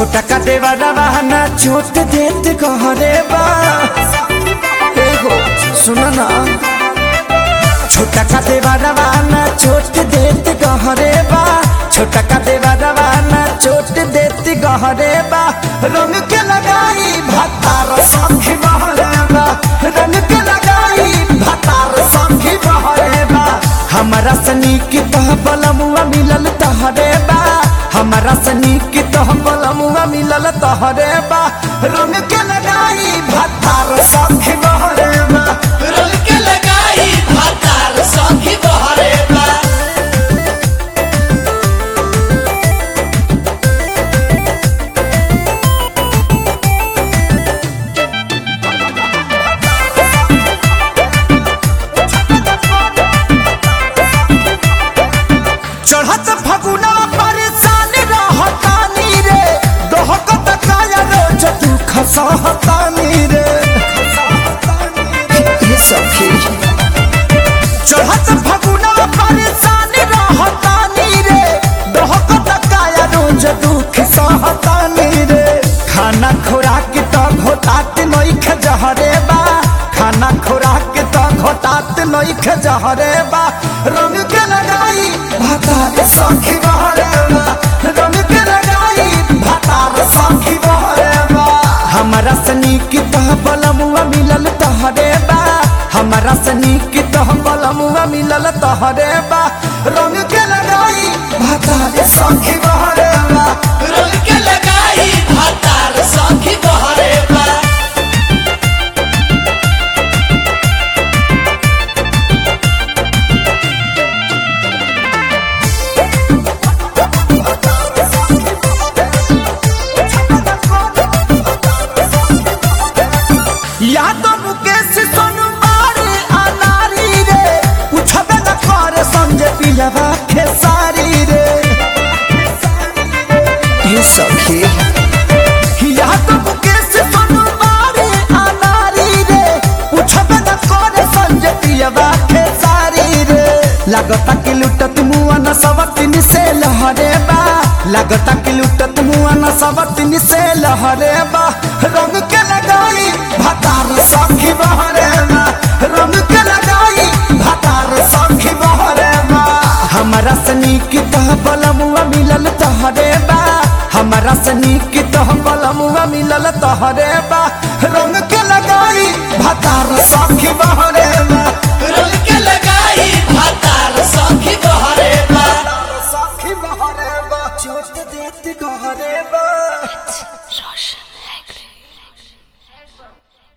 छोटा का देवा रवाना छोट देत कहरे बा ए हो सुना ना छोटा का देवा रवाना छोट देत कहरे बा छोटा का देवा रवाना छोट देत कहरे बा रंग के लगाई भतार संखी बहरे बा रंग के लगाई भतार संखी बहरे बा हमारा सनी की तह बलमुआ मिलल तहरे बा हमारा सनी की तह बलमुआ मिलल तहरे बा रंग के लगाई भतार संखी बहरे बा रंग के लगाई भातार सखी बहरे बा चढ़त फगुना परेशान रहतानी रे दोहकत काया रोज तू खसहतानी रे ये सखी चढ़त फगुना परेशान रहतानी रे दोहकत काया रोज दुख सहतानी रे खाना खुराक तो घोटात नइख जहरे बा खाना खुराक तो घोटात नइख जहरे बा रंग के लगाई भातार सखी बहरे बा रंग के लगाई भातार सखी बहरे बा हमारा सनी की तह बलमुआ मिलल तहरे बा हमारा सनी की तह बलमुआ मिलल तहरे बा रंग के लगाई भातार सखी बहरे बा रंग के लगाई भातार सखी बहरे बा या तो मुकेश सोनू मारे अनारी रे पूछबे न करे समझे पिलवा खेसारी रे ये सखी या तो मुकेश सोनू मारे अनारी रे पूछबे न करे समझे पिलवा खेसारी रे लगता कि लुटत मुआ न सवतिन से लहरे बा लगता कि लुटत मुआ न सवतिन से लहरे बा रंग के लगाई भतार सखी बहरे बा रंग के लगाई भतार सखी बहरे बा हमारा सनी की तह बलमुआ मिलल तहरे बा हमारा सनी की तह बलमुआ मिलल तहरे बा रंग के लगाई भतार सखी बहरे बा रंग के लगाई भातार सखी बहरे बा सखी बहरे बा चोट देत गहरे बा